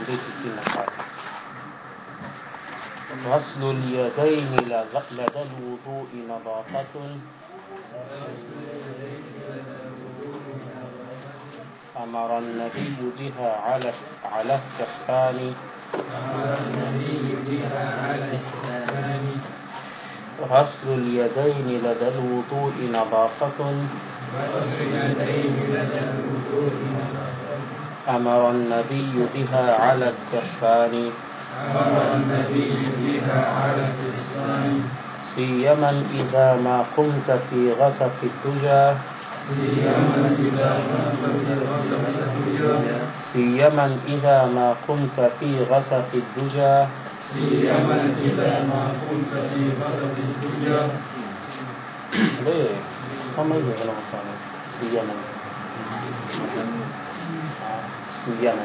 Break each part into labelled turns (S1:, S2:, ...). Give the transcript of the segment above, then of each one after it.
S1: tisini na tatu غسل اليدين لدى الوضوء نظافة أمر النبي بها على على استحسان غسل اليدين لدى الوضوء نظافة أمر النبي بها على استحسان
S2: أمر النبي بها على استحسان
S1: سيما إذا ما قمت في غسق الدجى
S2: سيما إذا ما كنت غسل السجود
S1: سيما إذا ما قمت في غسق الدجى
S2: سيما إذا ما كنت في غسل الدجى
S1: ليه سما hivyo inavyofanya siyama siyama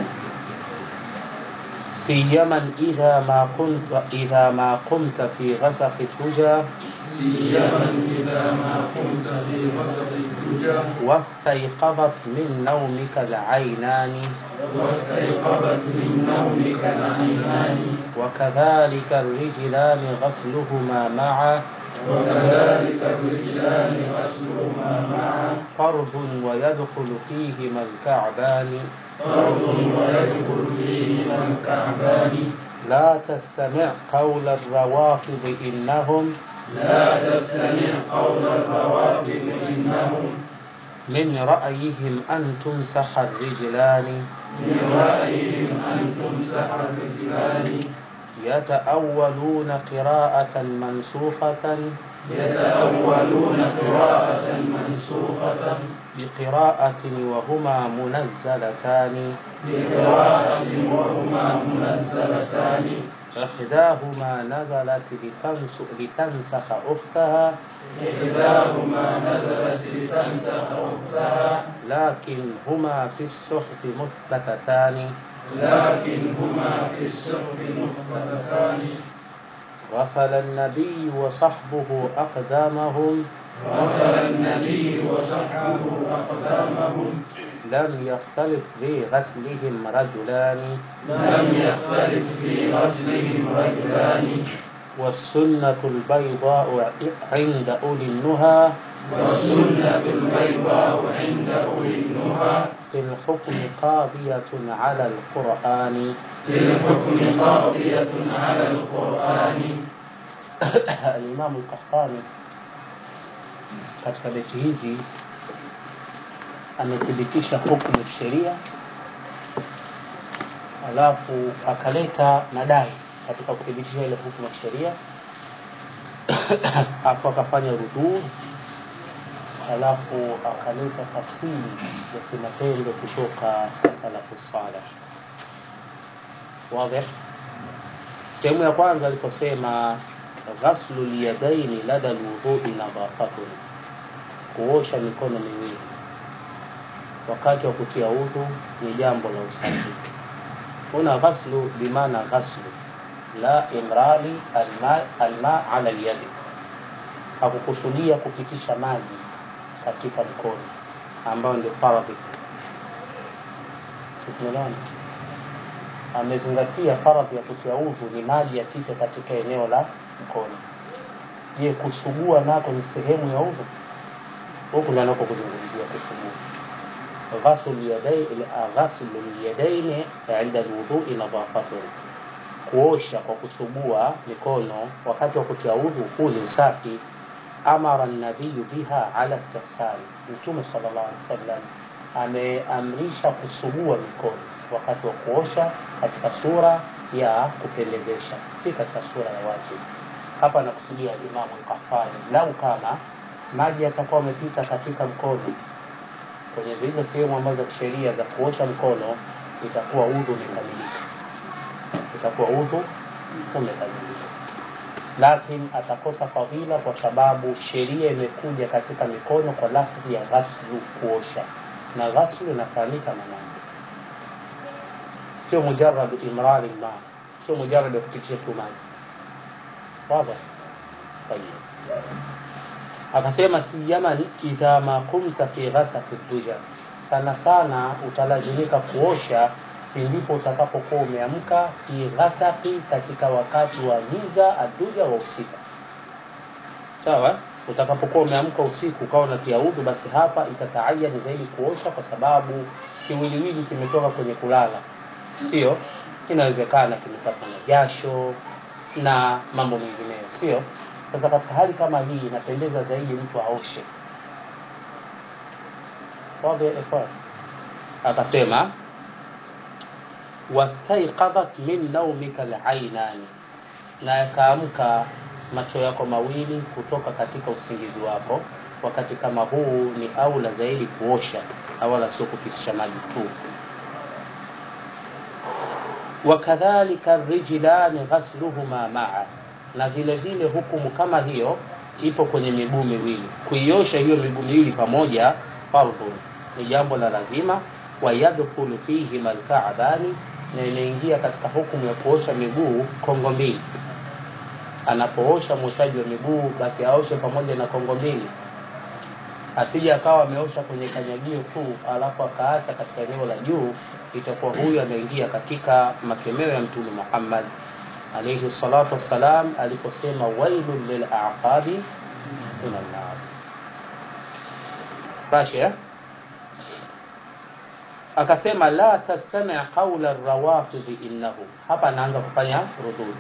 S1: سيما إذا ما كنت إذا ما قمت في غسق الدجى
S2: سيما إذا ما كنت في غسل الدجى
S1: واستيقظت من نومك العينان
S2: واستيقظت من نومك العينان
S1: وكذلك الرجلان غسلهما معا
S2: وكذلك الرجلان غسلهما معا
S1: فرض ويدخل فيهما الكعبان
S2: فرض ويدخل فيهما الكعبان
S1: لا تستمع قول الروافض إنهم
S2: لا تستمع قول الروافض إنهم
S1: من رأيهم أن تمسح الرجلان
S2: من رأيهم أن تمسح الرجلان
S1: يتأولون قراءة منسوخة
S2: يتأولون قراءة منسوخة
S1: بقراءة وهما منزلتان
S2: بقراءة وهما منزلتان
S1: إحداهما نزلت لتنس لتنسخ أختها
S2: إحداهما نزلت لتنسخ أختها
S1: لكن هما في الصحف مثبتتان
S2: لكن هما في السحب مختلفان
S1: غسل النبي وصحبه أقدامهم
S2: غسل النبي وصحبه أقدامهم
S1: لم يختلف في غسلهم رجلان
S2: لم يختلف في غسلهم رجلان
S1: والسنة البيضاء عند أولي النهى
S2: والسنة البيضاء عند أولي النهى
S1: في الحكم قاضية على القرآن
S2: في الحكم قاضية على القرآن
S1: Alimamu Al-Qahtani katika beti hizi amethibitisha hukumu ya sheria, alafu akaleta madai katika kuthibitisha ile hukumu ya sheria, alafu akafanya rudud, alafu akaleta tafsiri ya kimatendo kutoka salafu saleh. Wazi? Sehemu ya kwanza aliposema ghaslu lyadaini lada lwudhui nadhafatun, kuosha mikono miwili wakati wa kutia udhu ni jambo la usafi. Huna ghaslu bimaana ghaslu la imrari alma, alma ala lyadi, hakukusudia kupitisha maji katika mkono ambayo ndio faradhi. Tumeelewana? amezingatia faradhi ya kutia udhu ni maji yapite katika eneo la mkono. Je, kusugua nako ni sehemu ya udhu? Huku ndio anako kuzungumzia kusugua. Ghaslu yadaini ghaslu yadaini inda alwudhui nadhafatun, kuosha kwa kusugua mikono wakati wa kutia udhu, huu ni usafi. Amara nabiyu biha ala istihsani, Mtume sallallahu alaihi wasallam ameamrisha kusugua mikono wakati wa kuosha katika sura ya kupendezesha, si katika sura ya wajibu. Hapa nakusudia Imamu Al-Qahtani, lau kama maji yatakuwa yamepita katika mkono kwenye zile sehemu ambazo za kisheria za kuosha mkono, itakuwa udhu umekamilika, itakuwa udhu umekamilika, lakini atakosa fadhila kwa sababu sheria imekuja katika mikono kwa lafdhi ya ghaslu, kuosha, na ghaslu inafahamika maana sio mujarrad imrari ma, sio mujarrad ya kupitisha tu maji. Wazi? Tayeb. Akasema siyaman idha ma kumta fi ghasaqi duja, sana sana utalazimika kuosha ndipo utakapokuwa umeamka fi ghasaqi katika wakati wa giza aduja wa usiku sawa utakapokuwa umeamka usiku ukawa unatia udhu basi hapa itataayani zaidi kuosha kwa sababu kiwiliwili kimetoka kwenye kulala sio inawezekana kimepatwa na jasho na mambo mengineyo sio sasa katika hali kama hii inapendeza zaidi mtu aoshe Wazi ya ikhwan? akasema wastaiqadhat min naumika alainani na yakaamka macho yako mawili kutoka katika usingizi wako wakati kama huu ni aula zaidi kuosha na wala sio kupitisha maji tu wakadhalika rijlani ghasluhuma maa na vile vile hukumu kama hiyo ipo kwenye miguu miwili kuiosha hiyo miguu miwili pamoja fardhun ni jambo la lazima wayadkhulu fihi malkaabani na inaingia katika hukumu ya kuosha miguu kongo mbili anapoosha mwoshaji wa miguu basi aoshe pamoja na kongo mbili asije akawa ameosha kwenye kanyagio tu alafu akaacha katika eneo la juu itakuwa huyu anaingia katika makemeo ya mtume Muhammad alayhi salatu wassalam aliposema wailun lil aqabi min an-nar Bashi eh? akasema la tastami' qawla ar-rawafid innahu hapa anaanza kufanya rudud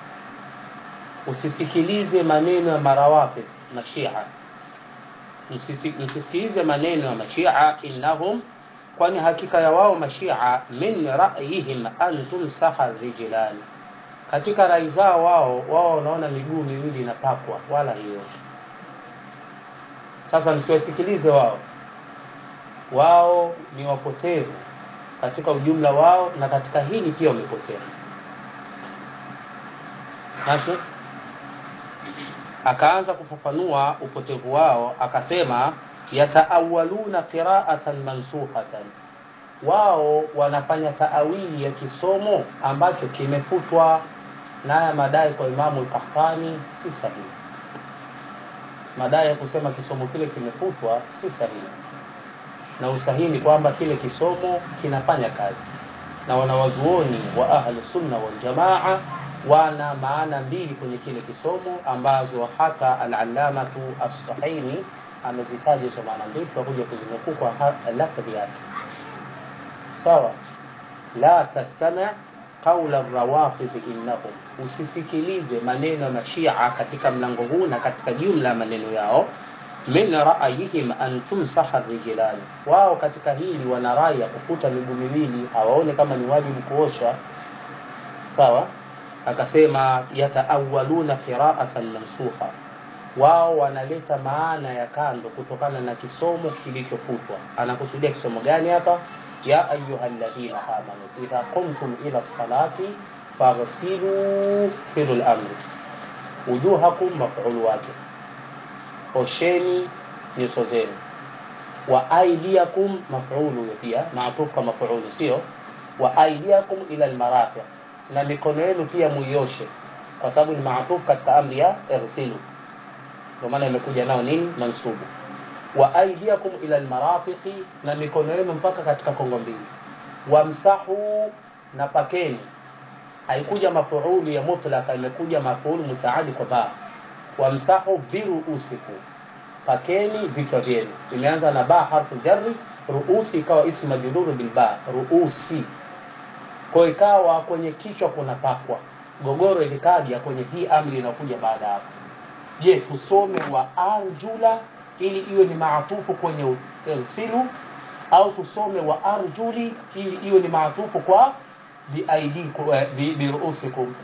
S1: usisikilize maneno ya marawafid mashia msisikilize maneno ya mashia innahum kwani hakika ya wao mashia min ra'yihim an tumsaha rijlani katika rai zao wao wao wanaona miguu miwili inapakwa wala hiyo sasa msiwasikilize wao wao ni wapotevu katika ujumla wao na katika hili pia wamepotea Nacho akaanza kufafanua upotevu wao akasema yataawaluna qira'atan mansukhatan wao wanafanya taawili ya kisomo ambacho kimefutwa na haya madai kwa Imamu al-Qahtani si sahihi madai ya kusema kisomo kile kimefutwa si sahihi na usahihi ni kwamba kile kisomo kinafanya kazi na wanawazuoni wa ahlu sunna wal jamaa wana maana mbili kwenye kile kisomo ambazo hata al-allamatu as-sahini amezitaja hizo maana mbili tutakuja kuzinukuu kwa lafdhi yake sawa la tastami' qawla rawafid innahum usisikilize maneno ya mashia katika mlango huu na katika jumla ya maneno yao min ra'ayihim an tumsaha rijlani wao katika hili wana rai ya kufuta miguu miwili hawaone kama ni wajibu kuosha sawa akasema yataawaluna qira'atan mansukha wao wanaleta maana ya kando kutokana na kisomo kilichofutwa anakusudia kisomo gani hapa ya ayyuhalladhina amanu idha qumtum ila salati faghsilu filul amri wujuhakum maf'ul wake osheni nyuso zenu wa aidiakum maf'ulu pia maatufu kwa maf'ulu sio wa aidiakum ila almarafiq na mikono yenu pia muioshe kwa sababu ni maatufu katika amri ya irsilu ndio maana imekuja nao nini mansubu wa aidiakum ila almarafiqi na mikono yenu mpaka katika kongo mbili wamsahu na pakeni haikuja mafuulu ya mutlaka imekuja mafuulu mutaadi kwa ba wamsahu biruusikum pakeni vichwa vyenu imeanza na ba harfu jarri ruusi ikawa ismu majruru bil ba ruusi kwa ikawa kwenye kichwa kuna pakwa gogoro ilikaja kwenye hii amri inakuja baada hapo je tusome wa arjula ili iwe ni maatufu kwenye irsilu au tusome wa arjuli ili iwe ni maatufu kwa biaidikum biruusikum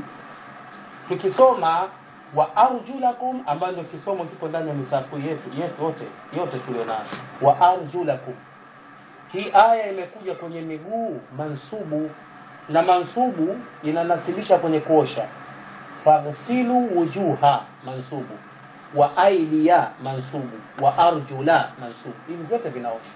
S1: tukisoma wa arjulakum ambayo ndio kisomo kiko ndani ya misafu yetu yetu yote yote tulionayo wa arjulakum hii aya imekuja kwenye miguu mansubu na mansubu inanasibisha kwenye kuosha faghsilu wujuha mansubu wa aidia mansubu wa arjula mansubu hivi vyote vinaosha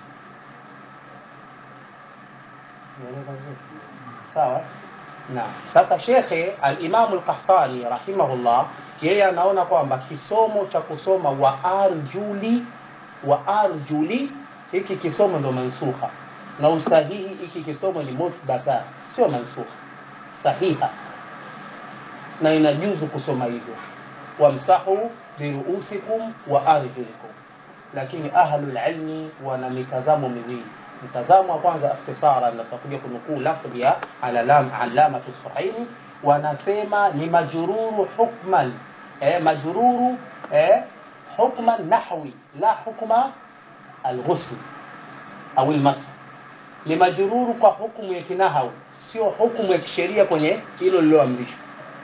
S1: sawa na sasa shekhe al-Imam al-Qahtani rahimahullah yeye anaona kwamba kisomo cha kusoma wa arjuli wa arjuli hiki kisomo ndo mansukha na usahihi hiki hiki kisomo ni muthbata sio mansukh sahiha na inajuzu kusoma hivyo wamsahu biruusikum wa arjulikum lakini ahlul ilmi wana mitazamo miwili mtazamo wa kwanza ikhtisara na tutakuja kunukuu lafdhi ya alalam alamatu sahili wanasema ni majururu hukman eh, majururu eh, hukman nahwi la hukma alghusl au almas ni majururu kwa hukumu ya kinahau sio hukumu ya kisheria kwenye hilo lililoamrishwa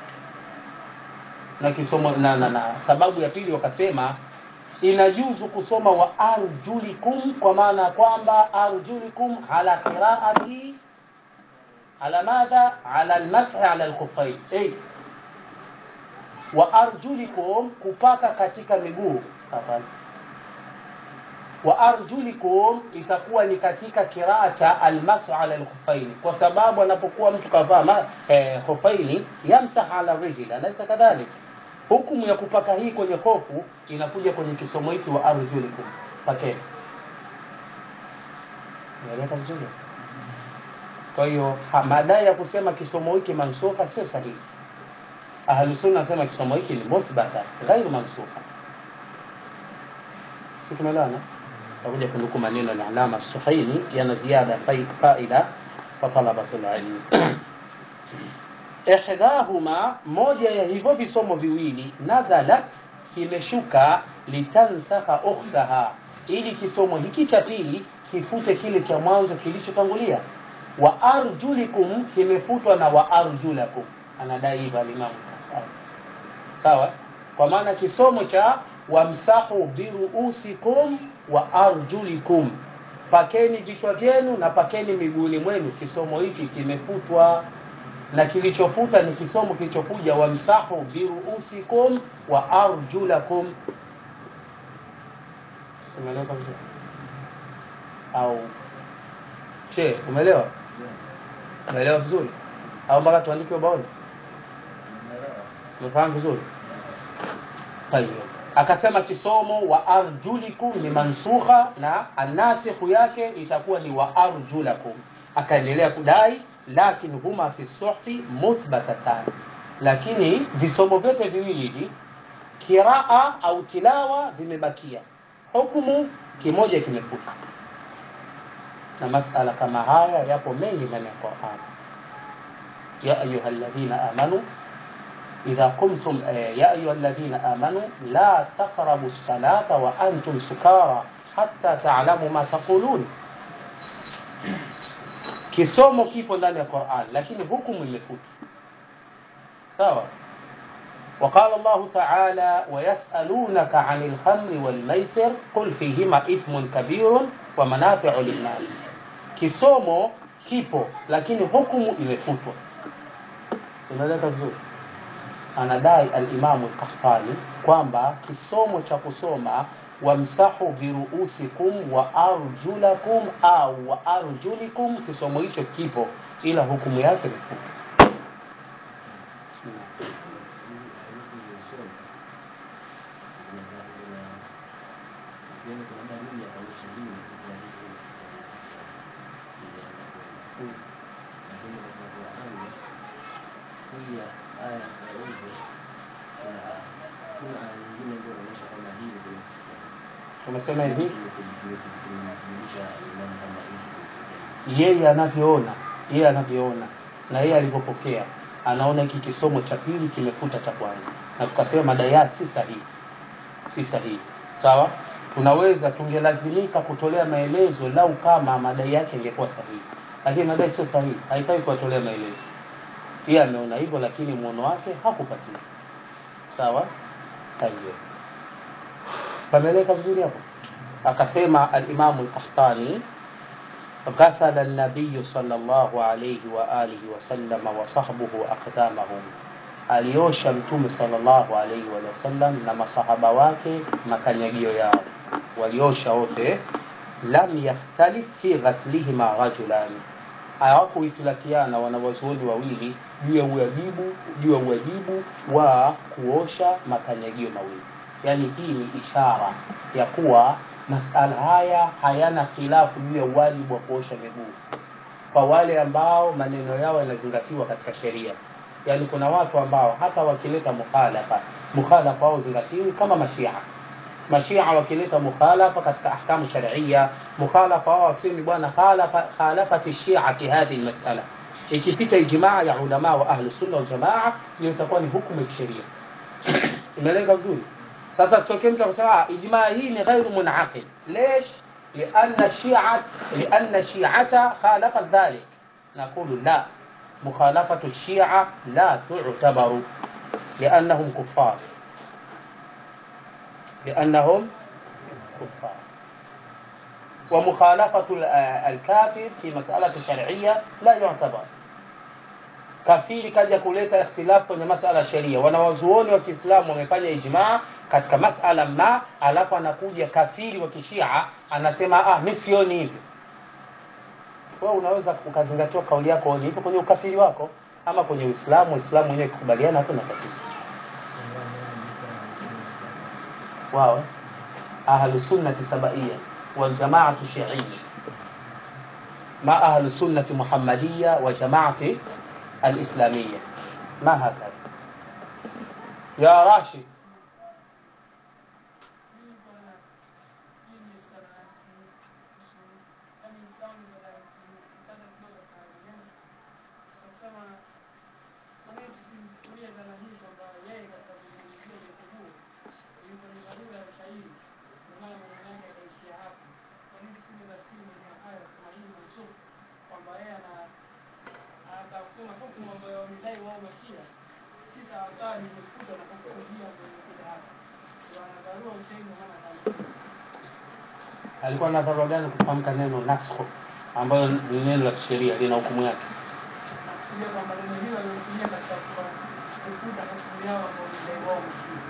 S1: na kisomo na, na, na sababu ya pili wakasema inajuzu kusoma wa arjulikum kwa maana ya kwamba arjulikum ala qiraati ala madha ala almashi ala alkhuffain hey. wa arjulikum kupaka katika miguu hapana wa arjulikum itakuwa ni katika kiraa cha almasu ala alkhuffaini kwa sababu anapokuwa mtu kavaa eh, khuffaini yamsah ala rijli alaysa kadhalik hukumu ya kupaka hii kwenye hofu inakuja kwenye kisomo hiki wa arjulikum pakeni naeleka vizuri kwa hiyo madai ya kusema kisomo hiki mansukha sio sahihi ahlusunna nasema kisomo hiki ni muthbata ghairu mansukha si tumeelewana takuja kunukuu maneno ya alama suhaili yana ziada faida kwa talabatul ilmi ihdahuma moja ya hivyo visomo viwili nazalat kimeshuka litansakha ukhtaha ili kisomo hiki cha pili kifute kile cha mwanzo kilichotangulia wa arjulikum kimefutwa na wa arjulakum anadai hivyo alimamu sawa kwa maana kisomo cha wamsahu biruusikum wa arjulikum pakeni vichwa vyenu na pakeni miguuni mwenu kisomo hiki kimefutwa na kilichofuta ni kisomo kilichokuja wamsahu biruusikum wa arjulakum umeeleweka vizuri au che umeelewa umeelewa vizuri au mpaka tuandike ubaoni umefahamu vizuri tayeb akasema kisomo wa arjulikum ni mansukha na anasikhu yake itakuwa ni wa arjulakum akaendelea kudai lakini huma fi suhfi muthbatatan lakini visomo vyote viwili hivi kiraa au tilawa vimebakia hukumu kimoja kimefuta na masala kama haya yapo mengi ndani ya Qur'an ya ayuha alladhina amanu إذا قمتم يا أيها الذين آمنوا لا تقربوا الصلاة وأنتم سكارى حتى تعلموا ما تقولون kisomo kipo ndani ya Qur'an lakini hukumu imefuta sawa وقال الله تعالى ويسألونك عن الخمر والميسر قل فيهما إثم كبير ومنافع للناس kisomo kipo lakini hukumu imefutwa unaeleka vizuri anadai alimamu al-Qahtani kwamba kisomo cha kusoma wamsahu biruusikum wa arjulakum au wa arjulikum kisomo hicho kipo ila hukumu yake ni fupi umesema hivi yeye anavyoona yeye anavyoona na yeye alivyopokea anaona hiki kisomo cha pili kimefuta cha kwanza na tukasema madai haya si sahihi si sahihi sawa tunaweza tungelazimika kutolea maelezo lau kama madai yake ingekuwa sahihi lakini madai sio sahihi haifai kuwatolea maelezo yeye ameona hivyo lakini muono wake hakupatia sawa tayeb pameleka vizuri hapo akasema al-Imam al-Qahtani غسل النبي صلى الله عليه وآله وسلم وصحبه أقدامهم aliosha mtume sallallahu alaihi wasallam na masahaba wake makanyagio yao waliosha wote lam yahtalif fi ghaslihima rajulani hawakuitilafiana wanawazuoni wawili juu ya uwajibu juu ya uwajibu wa kuosha makanyagio mawili yani hii ni ishara ya kuwa masala haya hayana khilafu juu ya uwajibu wa kuosha miguu kwa wale ambao maneno yao yanazingatiwa katika sheria yaani kuna watu ambao hata wakileta mukhalafa mukhalafa wao zingatiwi kama mashia mashia wakileta mukhalafa katika ahkamu sharia mukhalafa wao wasemi bwana khalafa khalafati shia fi hadhihi almas'ala ikipita ijmaa ya ulama wa ahli sunna wal jamaa hiyo itakuwa ni hukumu ya kisheria imelenga vizuri sasa sitokee mtu akasema ijmaa hii ni ghairu munaqid ليش لأن الشيعة لأن الشيعة خالفت ذلك نقول لا مخالفة الشيعة لا تعتبر لأنهم كفار لأنهم كفار ومخالفة الكافر في مسألة شرعية لا يعتبر kafiri kaja kuleta ikhtilafu kwenye masala ya sheria wanawazuoni wa kiislamu wamefanya ijmaa katika masala ma alafu anakuja kafiri wa kishia anasema ah mi sioni hivyo wewe unaweza ukazingatiwa kauli yako ni hivyo kwenye ukafiri wako ama kwenye uislamu uislamu wenyewe kukubaliana hakuna tatizo wao ahlu sunnati sabaiya waljamaatu shiiya ma ahlu sunnati muhammadiya wa jamaati الإسلامية ما هكذا يا راشد
S3: kwamba yeye ana atasema hukumu ambayo wamedai wao mashia si sawasawa ni kufuta na kufutia kwenye hapa wanadharua ushahidi maana
S1: alikuwa na dharura gani kutamka neno naskho ambayo ni neno la kisheria lina hukumu yake
S3: nakusudia kwamba neno hilo limetumia katika kufuta hukumu yao ambao wamedai wao mashia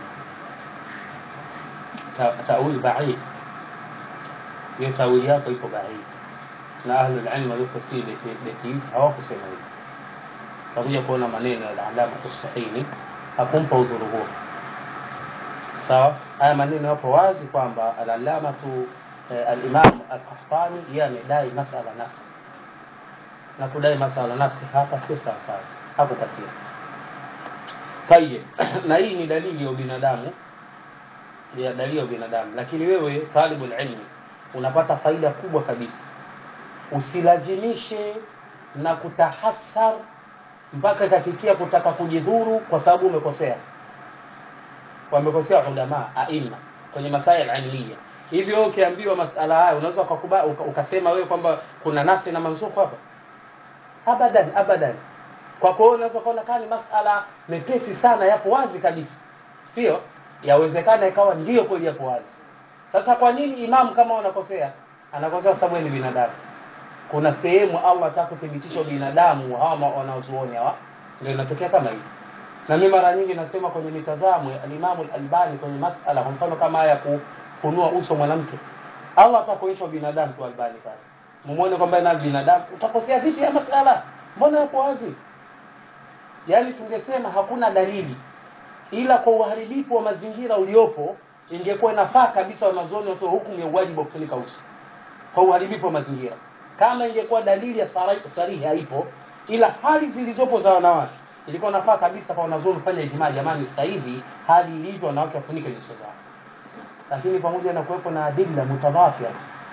S1: Ta- tawil baid hiyo tawili yako iko baid na ahlul ilm waliofasiri beti- beti hizi hawakusema hivyo takuja kuona maneno ya alama tusahini hakumpa udhuru huo sawa haya maneno yapo wazi kwamba alalamatu eh, alimam alkahtani yeye amedai masala nasi na kudai masala nasi hapa si sawasawa hakupatia tayeb na hii ni dalili ya ubinadamu ya dalili ya ubinadamu lakini wewe talibul ilmi unapata faida kubwa kabisa usilazimishe na kutahasar mpaka ikafikia kutaka kujidhuru kwa sababu umekosea wamekosea ulama aima kwenye masail ilmiya hivyo ukiambiwa masala haya unaweza ukakuba- uka- ukasema wewe kwamba kuna nasi na mansukh hapa abadan abadan kwa kuwa unaweza kuona kama ni masala mepesi sana yapo wazi kabisa sio yawezekana ikawa ndio kweli yapo wazi sasa kwa nini imamu kama unakosea anakosea kwa sababu yeye ni binadamu kuna sehemu Allah ataka kuthibitisha binadamu hawa ma- wanaozuoni hawa ndio inatokea kama hivi na mimi mara nyingi nasema kwenye mitazamo ya Imam Al-Albani kwenye masala kwa mfano kama haya ya kufunua uso mwanamke Allah atakuonyesha binadamu tu Albani pale mumuone kwamba na binadamu utakosea vipi ya masala mbona yapo wazi yaani tungesema hakuna dalili ila kwa uharibifu wa mazingira uliopo ingekuwa inafaa kabisa wanazuoni watoe hukumu ya uwajibu wa kufunika uso kwa uharibifu wa mazingira kama ingekuwa dalili ya sari- sarihi haipo ila hali zilizopo za wanawake ilikuwa nafaa kabisa kwa wanazuoni kufanya ijmaa jamani sasa hivi hali ilivyo wanawake wafunike nyuso zao lakini pamoja na kuwepo na adilla mutadhafia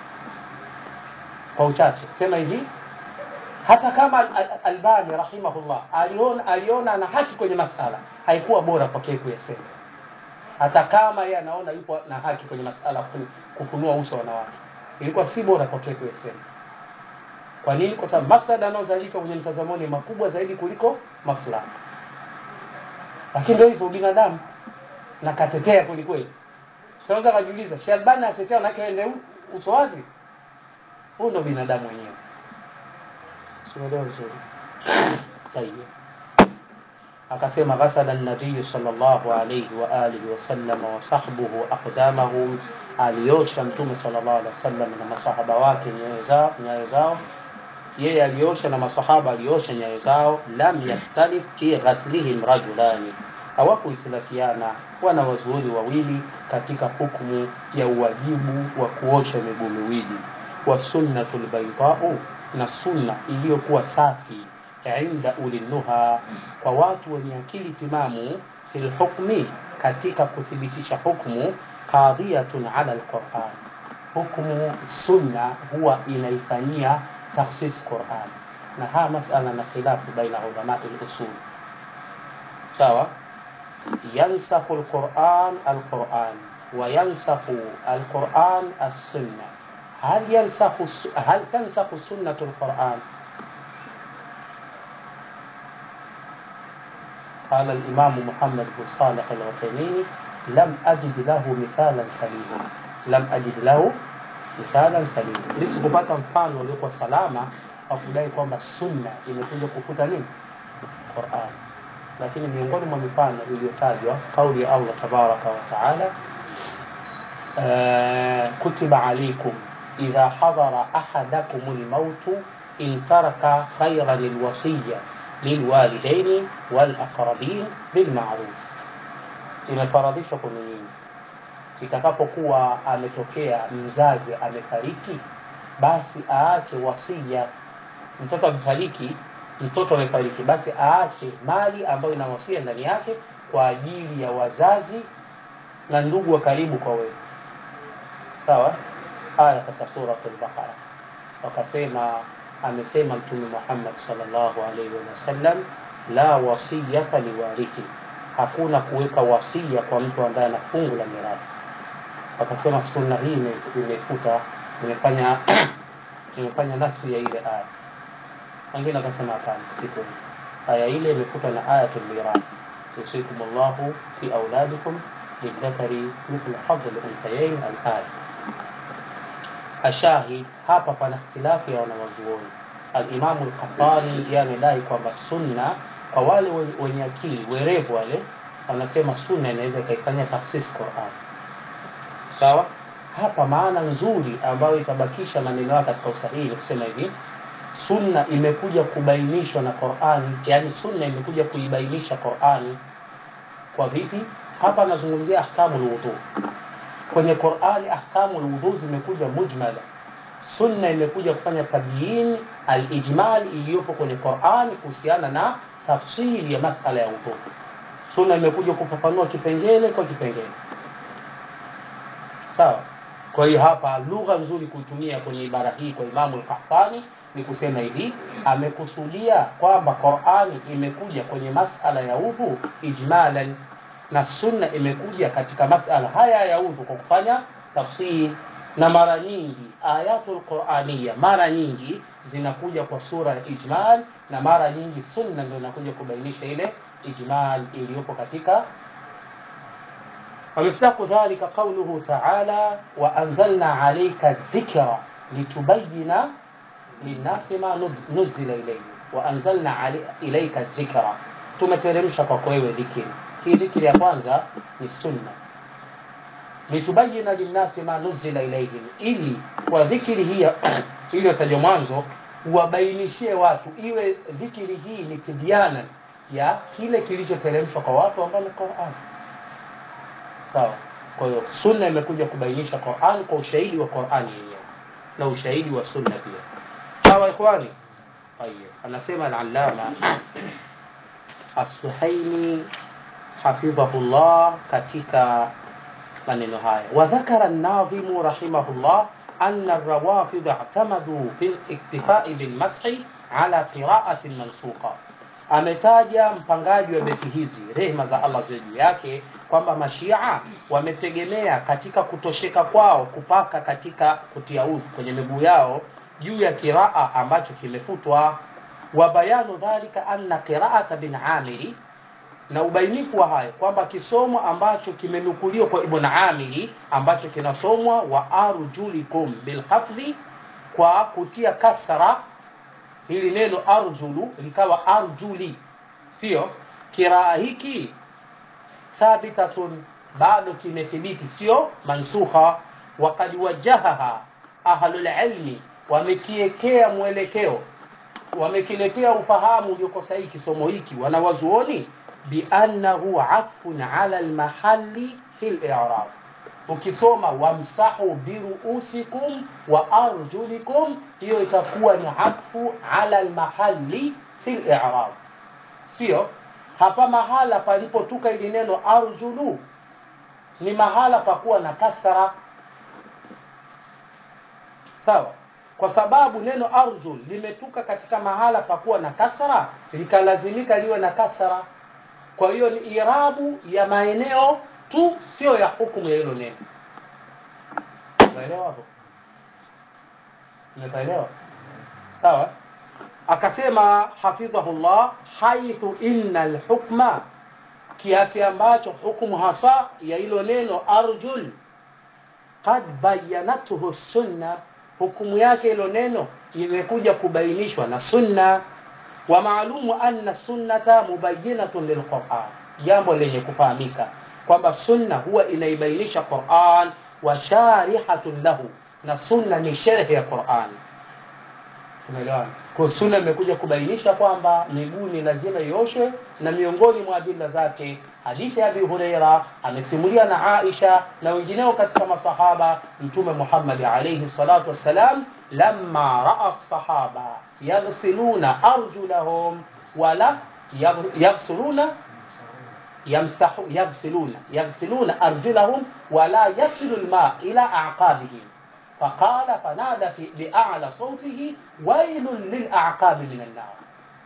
S1: kwa uchache sema hivi hata kama Al- Al- Albani rahimahullah aliona aliona ana haki kwenye masala haikuwa bora kwake kuyasema hata kama yeye anaona yupo na haki kwenye masala kufun- kufunua uso wa wanawake ilikuwa si bora kwake kuyasema kwa nini kwa sababu mafsada yanayozalika kwenye mtazamo ni makubwa zaidi kuliko maslaha lakini ndio hivyo binadamu na katetea kweli kweli tunaweza kujiuliza Sheikh Albani atetea na kaende uso wazi huyu ndo binadamu wenyewe sielewa vizuri tayeb akasema ghasala nabii sallallahu alayhi wa alihi wasallam wa sahbuhu aqdamahum aliosha mtume sallallahu alaihi wasallam na masahaba wake nyayo zao nyayo zao yeye aliosha na masahaba aliosha nyayo zao lam yahtalif fi ghaslihim rajulani hawakuhitilafiana wana wazuoni wawili katika hukumu ya uwajibu wa kuosha miguu miwili wa sunnatul baydau na sunna iliyokuwa safi inda ulinuha kwa watu wenye akili timamu fil hukmi katika kuthibitisha hukmu qadhiyatun ala alquran hukmu sunna huwa inaifanyia takhsis quran na haya masala na khilafu baina ulamai lusul sawa yansakhu alquran alquran وينسخ القرآن السنة هل ينسخ هل تنسخ سنة القرآن؟ قال الإمام محمد بن صالح العثيمين لم أجد له مثالا سليما لم أجد له مثالا سليما nisikupata mfano uliokuwa salama wa kudai kwamba sunna imekuja kufuta nini Qur'an lakini miongoni mwa mifano iliyotajwa kauli ya Allah tabaraka wa taala آه كتب عليكم إذا حضر أحدكم الموت إن ترك خيرا الوصية للوالدين والأقربين بالمعروف imefaradhishwa kwenu nyinyi itakapokuwa ametokea mzazi amefariki basi aache wasia mtoto amefariki mtoto amefariki basi aache mali ambayo ina wasia ndani yake kwa ajili ya wazazi na ndugu wa karibu kwa wewe sawa aya katika suratul baqara wakasema amesema mtume Muhammad sallallahu alaihi wasallam la wasiyata liwarithi hakuna kuweka wasia kwa mtu ambaye ana fungu la mirathi wakasema sunna hii imefuta imefanya imefanya nafsi ya ile aya wengine wakasema hapana si kweli aya ile imefutwa na ayatul mirathi yusikum Allahu fi auladikum lidhakari mithlu hadhi al-unthayayn al-aya ashahid hapa pana ikhtilafu ya wanawazuoni alimamu lkhatani ye amedai kwamba sunna kwa wale wenye akili werevu wale wanasema sunna inaweza ikaifanya tafsisi quran sawa hapa maana nzuri ambayo itabakisha maneno yake katika usahihi ni kusema hivi sunna imekuja kubainishwa na qurani yani sunna imekuja kuibainisha qurani kwa vipi hapa anazungumzia ahkamu lwudhu kwenye Qur'ani ahkamu alwudhu zimekuja mujmala. Sunna imekuja kufanya tabyin alijmal iliyopo kwenye Qur'ani kuhusiana na tafsiri ya masala ya wudhu. Sunna imekuja kufafanua kipengele kwa kipengele. Sawa. Kwa hiyo hapa lugha nzuri kuitumia kwenye ibara hii kwa Imamu al-Qahtani ni kusema hivi, amekusudia kwamba Qur'ani imekuja kwenye masala ya udhu ijmalan na sunna imekuja katika masala haya ya udhu kwa kufanya tafsir na mara nyingi ayatul quraniya mara nyingi zinakuja kwa sura ya ijmal na mara nyingi sunna ndio inakuja kubainisha ile ijmal iliyopo katika ومصداق ذلك قوله تعالى وأنزلنا عليك الذكر لتبين للناس ما نزل إليه وأنزلنا علي إليك الذكر tumeteremsha kwako wewe dhikiri hii dhikri ya kwanza ni sunna litubayina linnasi ma nuzila ilaihim ili kwa dhikiri hii iliyotajwa mwanzo wabainishie watu iwe dhikiri hii ni tibyana ya kile kilichoteremshwa kwa watu ambao ni Qur'an sawa kwa hiyo sunna imekuja kubainisha Qur'an kwa ushahidi wa Qur'an yenyewe na ushahidi wa sunna pia sawa ikhwani طيب anasema al-allama as-suhaimi hafidhahullah katika maneno haya wadhakara an-nadhimu rahimahullah أن الروافض اعتمدوا في الاكتفاء بالمسح على قراءة منسوخة ametaja mpangaji wa beti hizi rehma za Allah ziwe juu yake kwamba mashia wametegemea katika kutosheka kwao kupaka katika kutia udhu kwenye miguu yao juu ya kiraa ambacho kimefutwa wa bayanu dhalika anna qiraata bin amiri na ubainifu wa hayo kwamba kisomo ambacho kimenukuliwa kwa Ibn Amiri ambacho kinasomwa wa arjulikum bilhafdhi kwa kutia kasra hili neno arjulu likawa arjuli sio kiraa hiki thabitatun bado kimethibiti sio mansukha waqad wajahaha ahlul ilmi wamekiekea mwelekeo wamekiletea ufahamu ulioko sahihi kisomo hiki wanawazuoni biannahu atfun ala almahalli fi al-i'rab ukisoma wamsahu biruusikum wa arjulikum hiyo itakuwa ni atfu ala almahalli fi al-i'rab sio hapa mahala palipotuka ili neno arjulu ni mahala pakuwa na kasra sawa kwa sababu neno arjul limetuka katika mahala pakuwa na kasra likalazimika liwe na kasra kwa hiyo ni irabu ya maeneo tu sio ya hukumu ya hilo neno umeelewa hapo umeelewa sawa akasema hafidhahullah haithu inna alhukma kiasi ambacho hukumu hasa ya hilo neno arjul qad bayanathu sunna hukumu yake hilo neno imekuja kubainishwa na sunna wa maalumu anna sunnata mubayyinatun lilquran jambo lenye kufahamika kwamba sunna huwa inaibainisha Qur'an wa sharihatun lahu na sunna ni sharhi ya Qur'an umeelewana kwa sunna imekuja kubainisha kwamba miguu ni lazima ioshwe na miongoni mwa adila zake hadithi ya Abi Huraira amesimulia na Aisha na wengineo katika masahaba mtume Muhammad alayhi salatu wassalam lamma raa sahaba yaghsiluna arjulahum wala yaghsiluna يمسحوا يغسلون يغسلون أرجلهم ولا يصل الماء إلى أعقابهم فقال فنادى في بأعلى صوته ويل للأعقاب من النار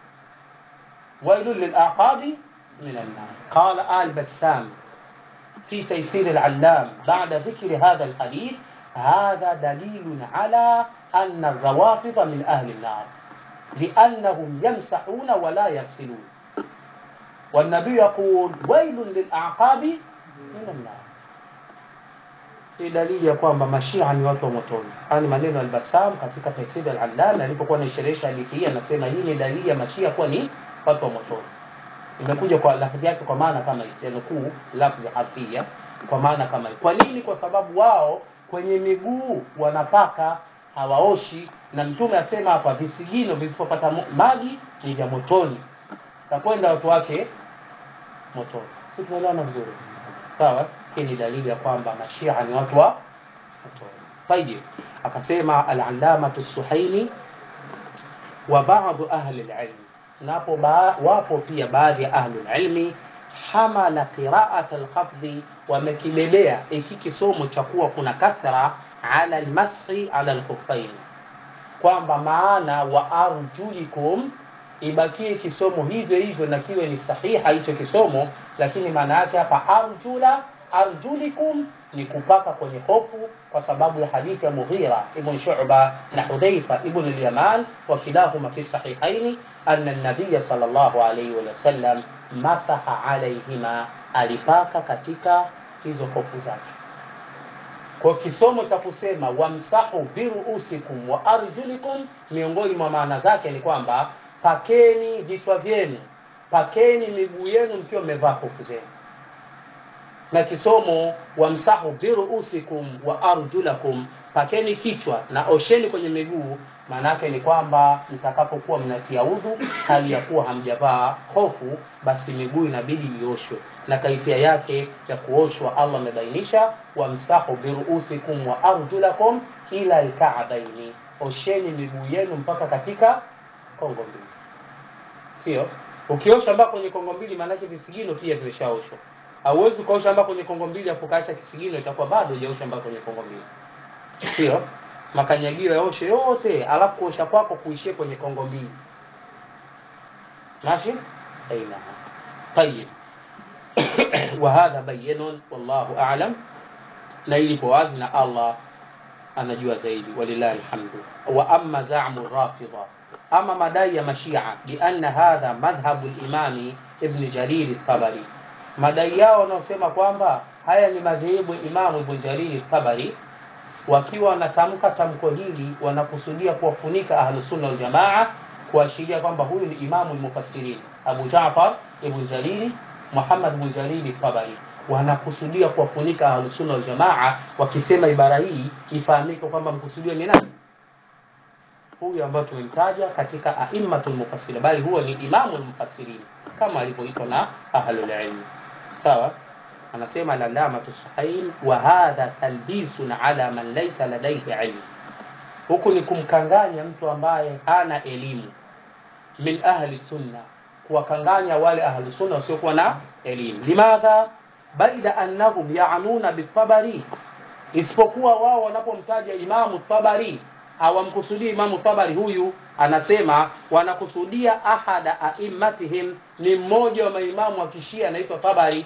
S1: ويل للأعقاب من النار قال آل بسام في تيسير العلام بعد ذكر هذا الحديث هذا دليل على أن الروافض من أهل النار لأنهم يمسحون ولا يغسلون والنبي يقول ويل للأعقاب من النار hii dalili ya kwamba mashia ni watu wa motoni haya ni maneno ya albasam katika tafsiri al-allama alipokuwa anaisherehesha hadithi hii anasema hii ni dalili ya mashia kuwa ni watu wa motoni imekuja kwa lafzi yake kwa maana kama isinukuu lafzi harfia kwa maana kama kwa nini kwa sababu wao kwenye miguu wanapaka hawaoshi na mtume asema hapa visigino visipopata maji ni vya motoni takwenda watu wake motoni si tunaelewana vizuri sawa hii ni dalili ya kwamba mashia ni watu wa motoni tayib akasema al-allamatu suhaimi wa ba'd ahli al-ilm napo ba, wapo pia baadhi ya ahli al-ilmi hamala qira'at al-khafdhi wamekibebea iki kisomo cha kuwa kuna kasra ala al-mashi ala al-khuffain kwamba maana wa arjulikum ibakie kisomo hivyo hivyo na kiwe ni sahiha hicho kisomo lakini maana yake hapa arjula arjulikum ni kupaka kwenye hofu kwa sababu ya hadithi ya Mughira ibn Shu'ba na Hudhaifa ibn al-Yaman wa kilahuma fi sahihaini anna an-nabiy sallallahu alayhi wa sallam masaha alayhima alipaka katika hizo hofu zake kwa kisomo cha kusema wamsahu biruusikum wa arjulikum miongoni mwa maana zake ni kwamba pakeni vichwa vyenu pakeni miguu yenu mkiwa mmevaa hofu zenu na kisomo wamsahu biruusikum wa arjulakum pakeni kichwa na osheni kwenye miguu maanake ni kwamba mtakapokuwa mnatia udhu hali ya kuwa hamjavaa hofu basi miguu inabidi ioshwe na kaifia yake ya kuoshwa Allah amebainisha wamsahu biruusikum wa arjulakum ila alka'baini osheni miguu yenu mpaka katika kongo mbili sio ukiosha mpaka kwenye kongo mbili maanake visigino pia vimeshaoshwa hauwezi ukaosha mpaka kwenye kongo mbili afu kaacha kisigino itakuwa bado hujaosha mpaka kwenye kongo mbili sio makanyagio yaoshe yote alafu kuosha kwako kuishie kwenye kongo mbili ماشي اي نعم طيب وهذا بين والله اعلم na ilipo wazi na Allah anajua zaidi walillahi alhamdu wa amma za'mu rafidha ama madai ya mashia bi anna hadha madhhabu al-imam ibn jarir al-tabari madai yao wanaosema kwamba haya ni madhehebu Imam Ibn Jarir al-Tabari wakiwa wanatamka tamko hili wanakusudia kuwafunika ahlus sunna wal jamaa kuashiria kwamba huyu ni imamu al-mufassirin Abu Ja'far ibn Jarir Muhammad ibn Jarir al-Tabari wanakusudia kuwafunika ahlus sunna wal jamaa wakisema ibara hii ifahamike kwamba mkusudio ni nani huyu ambaye tumemtaja katika aimmatul mufassirin bali huwa ni imamu al-mufassirin kama alivyoitwa na ahlul ilm sawa anasema alallamatu sahain wa hadha talbisun ala man laysa ladaihi ilmu huku ni kumkanganya mtu ambaye hana elimu min ahli sunna kuwakanganya wale ahli sunna wasiokuwa na elimu limadha baida annahum yaanuna bitabari isipokuwa wao wanapomtaja imamu tabari hawamkusudii imamu tabari huyu anasema wanakusudia ahada aimmatihim ni mmoja wa maimamu wa kishia anaitwa tabari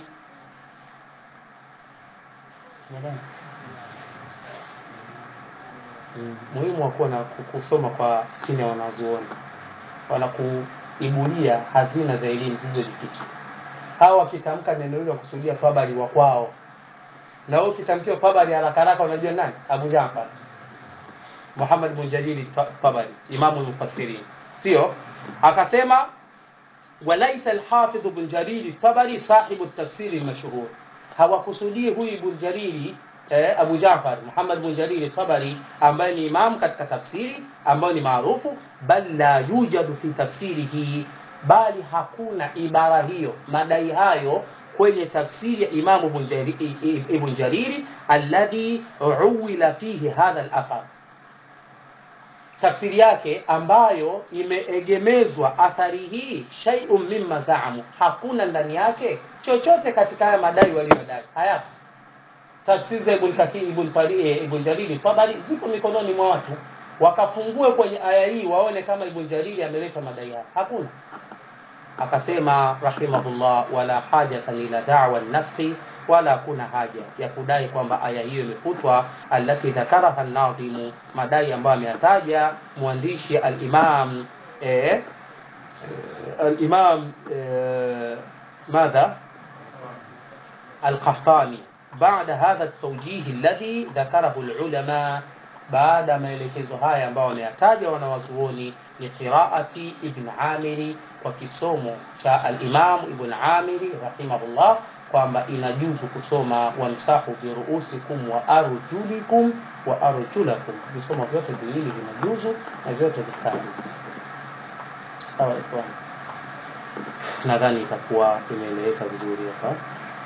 S1: Mm, muhimu wa kuwa na kusoma kwa chini ya wanazuoni wanakuibulia hazina za elimu zilizojificha hawa wakitamka neno hilo wakusudia tabari wa kwao na wewe ukitamkiwa tabari haraka haraka unajua nani abu jafar muhammad bin jalili tabari imamu lmufassirin sio akasema walaisa alhafidh bin jalili tabari sahibu tafsiri lmashhur hawakusudii huyu ibn jalili eh, abu jafar muhammad bin jalili tabari ambaye ni imam katika tafsiri ambayo ni maarufu bal la yujadu fi tafsirihi bali hakuna ibara hiyo madai hayo kwenye tafsiri ya imamu ibn jariri alladhi uwila fihi hadha al-athar tafsiri yake ambayo imeegemezwa athari hii shay'un mimma zaamu hakuna ndani yake chochote katika haya madai waliyodai hayapo tafsiri za ibn kathir ibn fari ibn jalili tabari ziko mikononi mwa watu wakafungue kwenye aya hii waone kama ibn jalili ameleta madai haya hakuna akasema rahimahullah wala hajatan ila da'wa an-naskhi wala kuna haja ya kudai kwamba aya hiyo imefutwa allati dhakaraha an-nadhimu madai ambayo ameyataja mwandishi al-imam eh, al-imam eh, madha al-qahtani بعد هذا التوجيه الذي ذكره العلماء بعد maelekezo haya ambayo wameyataja wanawazuoni ni qiraati ibn amiri kwa kisomo cha al-imam ibn amiri rahimahullah kwamba inajuzu kusoma wamsahu biruusikum wa arjulikum wa arjulakum visomo vyote viwili vinajuzu na vyote vitatu sawa ikhwan nadhani itakuwa imeeleweka vizuri hapa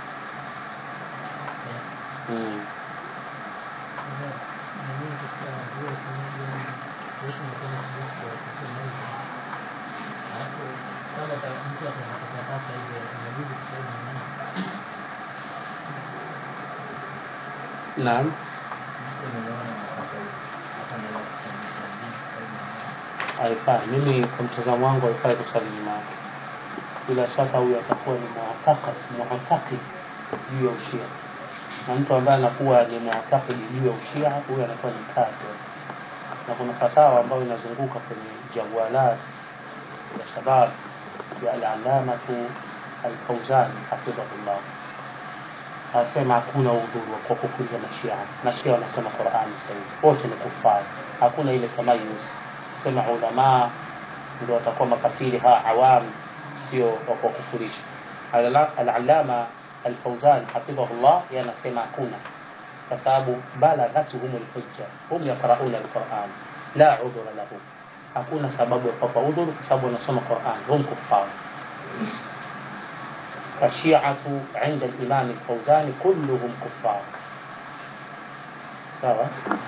S1: mm. naam haifai mimi kwa mtazamo wangu haifai kusali nyuma yake bila shaka huyu atakuwa ni muatakid juu ya ushia na mtu ambaye anakuwa ni muatakidi juu ya ushia huyu anakuwa ni kafir na kuna fatawa ambayo inazunguka kwenye jawalat ya shabab ya al-alamatu al-Fawzan hafidhahullah anasema hakuna udhuru kwa kufunga mashia mashia wanasema Qur'ani sahihi wote ni kufari hakuna ile tamayuz sema ulama ndio watakuwa makafiri ha awam sio wa kukufurisha al-allama al-Fawzan hafidhahullah yanasema hakuna kwa sababu balagatuhum al-hujja hum yaqra'una al-Qur'an la udhura lahum hakuna sababu ya kupata udhuru kwa sababu wanasoma Qur'an hum kuffar الشيعة عند الإمام الفوزاني كلهم كفار سواء